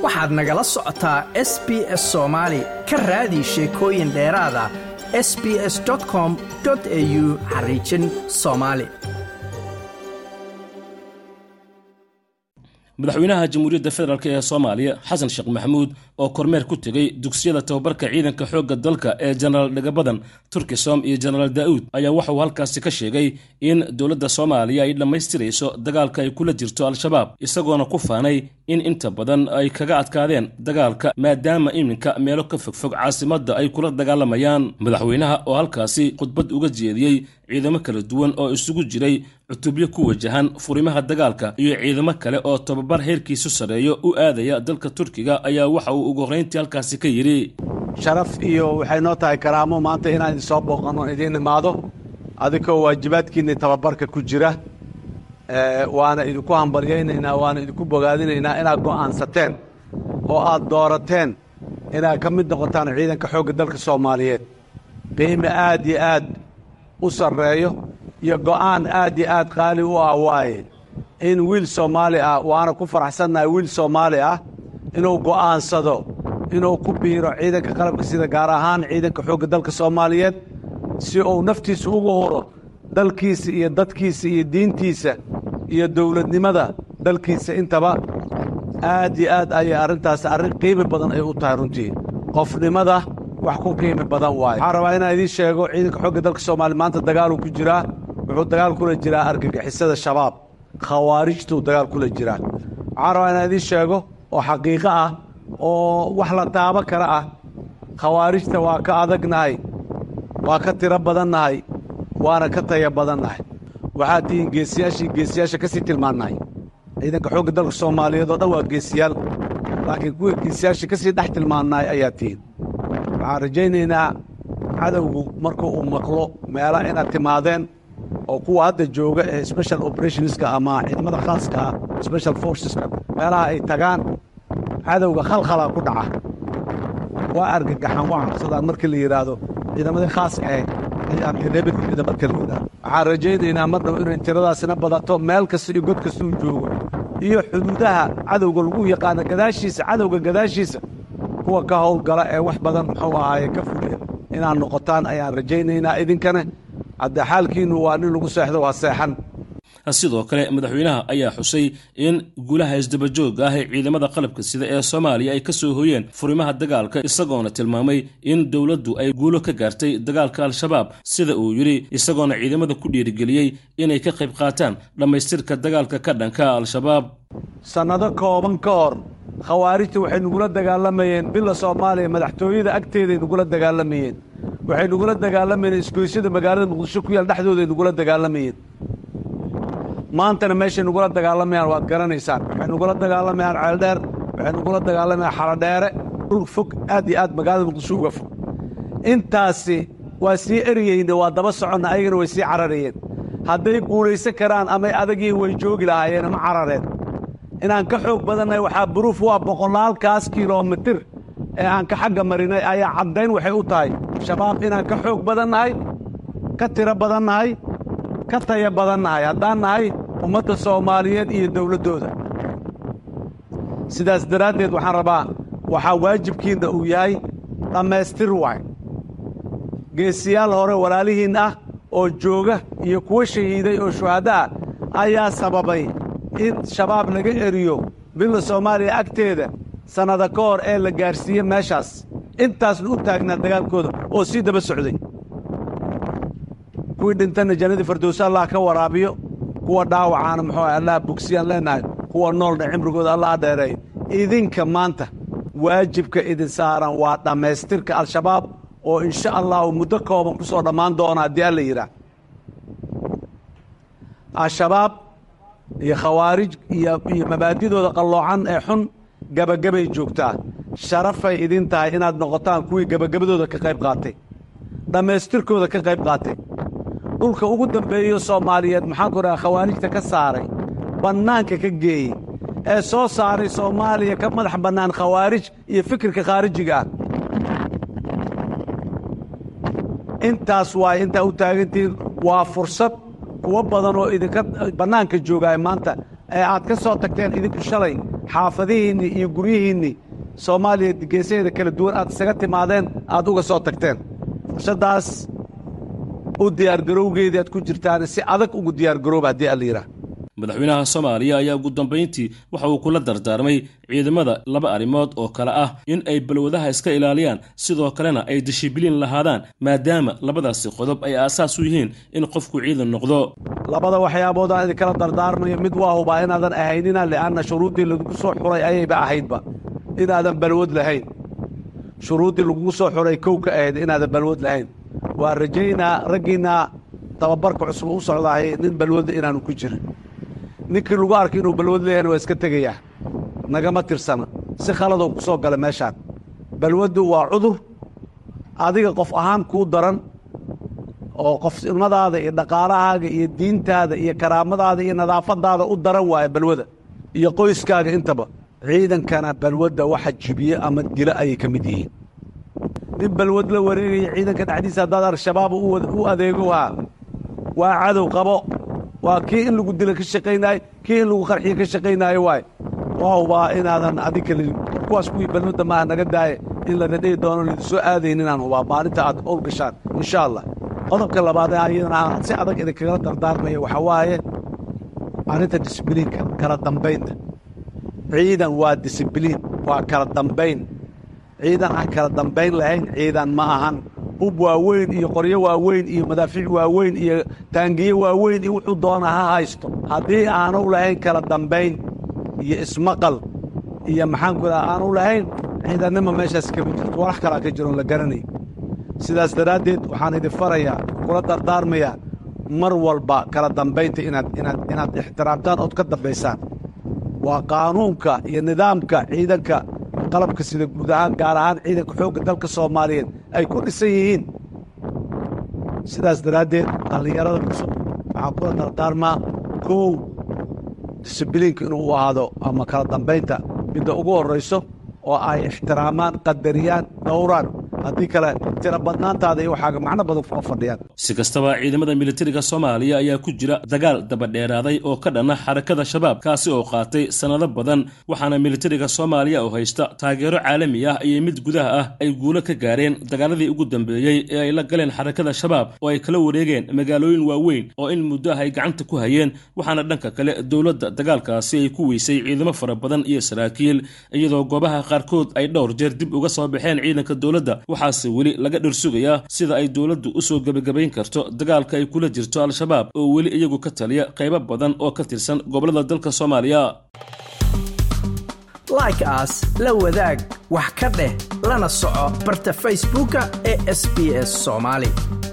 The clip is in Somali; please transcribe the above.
waxaad nagala socotaa s b s soomaali ka raadi sheekooyin dheeraada s b s com au xariijin soomaali madaxweynaha jamhuuriyadda federaalk ee soomaaliya xasan sheekh maxamuud oo kormeer ku tegey dugsiyada tababarka ciidanka xoogga dalka ee jenaraal dhagabadan turkisom iyo jenaraal daa'uud ayaa waxauu halkaasi ka sheegay in dowladda soomaaliya ay dhammaystirayso dagaalka ay kula jirto al-shabaab isagoona ku faanay in inta badan ay kaga adkaadeen dagaalka maadaama iminka meelo ka fogfog caasimadda ay kula dagaalamayaan madaxweynaha oo halkaasi khudbad uga jeediyey ciidamo kala duwan oo isugu jiray cutubyo ku wajahan furimaha dagaalka iyo ciidamo kale oo tababar heerkiisu sarreeyo u aadaya dalka turkiga ayaa waxa uu ugu horrayntii halkaasi ka yidhi sharaf iyo waxay noo tahay karaamo maanta inaan idin soo booqanno idiin imaado adikoo waajibaadkiinni tababarka ku jira waana idinku hambalyaynaynaa waana idinku bogaadinaynaa inaad go'aansateen oo aad doorateen inaad ka mid noqotaan ciidanka xoogga dalka soomaaliyeed qiime aad iyo aad u sarreeyo iyo go'aan aad iyo aad qaali u ah waaye in wiil soomaali ah waana ku faraxsannahay wiil soomaali ah inuu go'aansado inuu ku biiro ciidanka qalabka sida gaar ahaan ciidanka xoogga dalka soomaaliyeed si uu naftiisa ugu huro dalkiisa iyo dadkiisa iyo diintiisa iyo dowladnimada dalkiisa intaba aad iyo aad ayay arrintaas arrin qiimi badan ay u tahay runtii qofnimada wax ku qiimi badan waaye waxaan rabaa inaan idiin sheego ciidanka xoogga dalka soomaaliya maanta dagaaluu ku jiraa wuxuu dagaal kula jiraa argagixisada shabaab khawaarijtuu dagaal kula jiraa waxaan rabaa inaan idiin sheego oo xaqiiqo ah oo wax la taabo kale ah khawaarijta waa ka adagnahay waa ka tiro badannahay waana ka taya badannahay waxaad tihiin geesiyaashii geesiyaasha ka sii tilmaannahay ciidanka xoogga dalka soomaaliyeed oo dhan waa geesiyaal laakiin kuwa geesiyaasha ka sii dhex tilmaannahay ayaa tihiin waxaan rajaynaynaa cadowgu marka uu maqlo meela inaad timaadeen oo kuwa hadda jooga ee special operationska ama ciidamada khaaska ah special forceska meelaha ay tagaan cadowga khalkhalaa ku dhaca waa argagaxan waa cabsadaan markii la yidhaahdo ciidamadii khaaska ahayd ayaanreebida marka la yidhahdo waxaan rajaynaynaa mar dhow inay tiradaasina badato meel kasta iyo god kasta uu joogo iyo xuduudaha cadowga lagu yaqaano gadaashiisa cadowga gadaashiisa kuwa ka howlgala ee wax badan muxuu ahaaye ka fuliya inaad noqotaan ayaan rajaynaynaa idinkana hadde xaalkiinnu waa nin lagu seexdo waa seexan sidoo kale madaxweynaha ayaa xusay in guulaha isdabajooga ah ee ciidamada qalabka sida ee soomaaliya ay ka soo hoyeen furimaha dagaalka isagoona tilmaamay in dowladdu ay guulo ka gaartay dagaalka al-shabaab sida uu yidhi isagoona ciidamada ku dhiirigeliyey inay ka qayb qaataan dhammaystirka dagaalka ka dhanka al-shabaab sannado kooban ka hor khawaarijta waxay nugula dagaalamayeen bila soomaaliya madaxtooyada agteeday nugula dagaalamayeen waxay nugula dagaalamayeen isgoysyada magaalada muqdisho ku yaal dhexdooday nugula dagaalamayeen maantana meeshay nugula dagaalamayaan waad garanaysaan waxay nugula dagaalamayaan ceeldheer waxay nugula dagaalamayaan xaladheere dhul fog aad iyo aad magaalada muqdisho uga fog intaasi waa sii eriyeyna waa daba soconna ayagana way sii cararayeen hadday guulaysan karaan amay adagiin way joogi lahaayeen ma carareen inaan ka xoog badannahay waxaa buruuf waa boqolaalkaas kilomitir ee aan ka xagga marinay ayaa caddayn waxay u tahay shabaab inaan ka xoog badannahay ka tiro badannahay ka taya badannahay haddaan nahay ummadda soomaaliyeed iyo dawladdooda sidaas daraaddeed waxaan rabaa waxaa waajibkiinna uu yahay dhammaystir waay geesiyaal hore walaalihiin ah oo jooga iyo kuwa shahiiday oo shuhadda ah ayaa sababay in shabaab laga eriyo billa soomaaliya agteeda sannada ka hor ee la gaadhsiiye meeshaas intaasna u taagnaa dagaalkooda oo sii daba socday kuwii dhintanna jannadii fardowse allah ka waraabiyo kuwa dhaawacaana muxuu ah allah bogsiyaan leennahay kuwa noolna cimrigooda allah dheereeyo idinka maanta waajibka idin saaran waa dhammaystirka al-shabaab oo insha allahu muddo kooban ku soo dhammaan doona haddii alla yidhaah al-shabaab iyo khawaarij iyo iyo mabaadidooda qalloocan ee xun gebagabay joogtaa sharafay idin tahay inaad noqotaan kuwii gebagabadooda ka qayb qaatay dhammaystirkooda ka qayb qaatay dhulka ugu dambeeyo soomaaliyeed maxaan ku dhaha khawaarijta ka saaray bannaanka ka geeyey ee soo saaray soomaaliya ka madax bannaan khawaarij iyo fikirka khaarijiga ah intaas waay intaa u taagantihiin waa fursad kuwo badan oo idinka bannaanka joogaay maanta ee aad ka soo tagteen idinku shalay xaafadihiinnii iyo guryihiinnii soomaaliya geesaheeda kala duwan aad isaga timaadeen aad uga soo tagteen fursaddaas u diyaargarowgeedii aad ku jirtaan si adag ugu diyaargarooba haddii alla yidhaah madaxweynaha soomaaliya ayaa ugu dambayntii waxa uu kula dardaarmay ciidamada laba arrimood oo kale ah in ay balwadaha iska ilaaliyaan sidoo kalena ay dishibiliin lahaadaan maadaama labadaasi qodob ay aasaas u yihiin in qofku ciidan noqdo labada waxyaabood aan idinkala dardaarmayo mid waa hubaa inaadan ahaynina li'anna shuruuddii lagugu soo xuray ayayba ahaydba inaadan balwad lahayn shuruuddii lagugu soo xuray kow ka ahayd inaadan balwad lahayn waa rajaynaa raggiinna tababarka cusub u socdahay nin balwadda inaanu ku jirin ninkii lagu arkay inuu balwad leeyahayna waa iska tegayaa nagama tirsana si khaladoo ku soo gala meeshaan balwaddu waa cudur adiga qof ahaan kuu daran oo qofnimadaada iyo dhaqaalahaaga iyo diintaada iyo karaamadaada iyo nadaafadaada u daran waaya balwada iyo qoyskaaga intaba ciidankana balwadda waxa jibiye ama dilo ayay ka mid yihiin nin balwad la wareegaya ciidanka dhexdiisa haddaad al-shabaab u adeego waa waa cadow qabo waa kii in lagu dilo ka shaqaynaayo kii in lagu qarxiyo ka shaqaynaayo waay wahubaa inaadan adig kale kuwaas kuwii balwadda maaha naga daaye in lana dhihi doono laydin soo aadayn inaan hubaa maalinta aad owl gashaan insha allah qodobka labaad ee ayadana aan si adag idinkagala dardaarmaya waxaa waaye arrinta disibliinka kala dambaynta ciidan waa disibliin waa kala dambayn ciidan aan kala dambayn lahayn ciidan ma ahan hub waaweyn iyo qoryo waaweyn iyo madaafiic waaweyn iyo taangiye waaweyn iyo wuxuu doona ha haysto haddii aanu lahayn kala dambayn iyo ismaqal iyo maxaanku daa aanu lahayn ciidannima meeshaas kama jirto walax kalaa ka jiroon la garanay sidaas daraaddeed waxaan idin farayaa kula dardaarmayaa mar walba kala dambaynta inaad inaad inaad ixtiraamtaan ood ka dambaysaan waa qaanuunka iyo nidaamka ciidanka qalabka sida guud ahaan gaar ahaan ciidanka xoogga dalka soomaaliyeed ay ku dhisan yihiin sidaas daraaddeed dhallinyarada cusub waxaan kula dardaarmaa kow disibiliinka inuu u ahaado ama kala dambaynta midda ugu horrayso oo ay ixtiraamaan qadariyaan dhowraan haddii kale tira badnaantaada iyo waxaaga macno badan kuma fadhiyaan si kastaba ciidamada militariga soomaaliya ayaa ku jira dagaal dabadheeraaday oo ka dhanna xarakada shabaab kaasi oo qaatay sannado badan waxaana militariga soomaaliya oo haysta taageero caalami ah iyo mid gudaha ah ay guulo ka gaareen dagaaladii ugu dambeeyey ee ay la galeen xarakada shabaab oo ay kala wareegeen magaalooyin waaweyn oo in muddo ah ay gacanta ku hayeen waxaana dhanka kale dowladda dagaalkaasi ay ku weysay ciidamo fara badan iyo saraakiil iyadoo goobaha qaarkood ay dhowr jeer dib uga soo baxeen ciidanka dowladda waxaase weli laga dhirsugayaa sida ay dowladdu u soo gebagabayn karto dagaalka ay kula jirto al-shabaab oo weli iyagu ka taliya qaybo badan oo ka tirsan gobollada dalka soomaaliya like aas la wadaag wax ka dheh lana soco barta facebooka ee sb s soomaali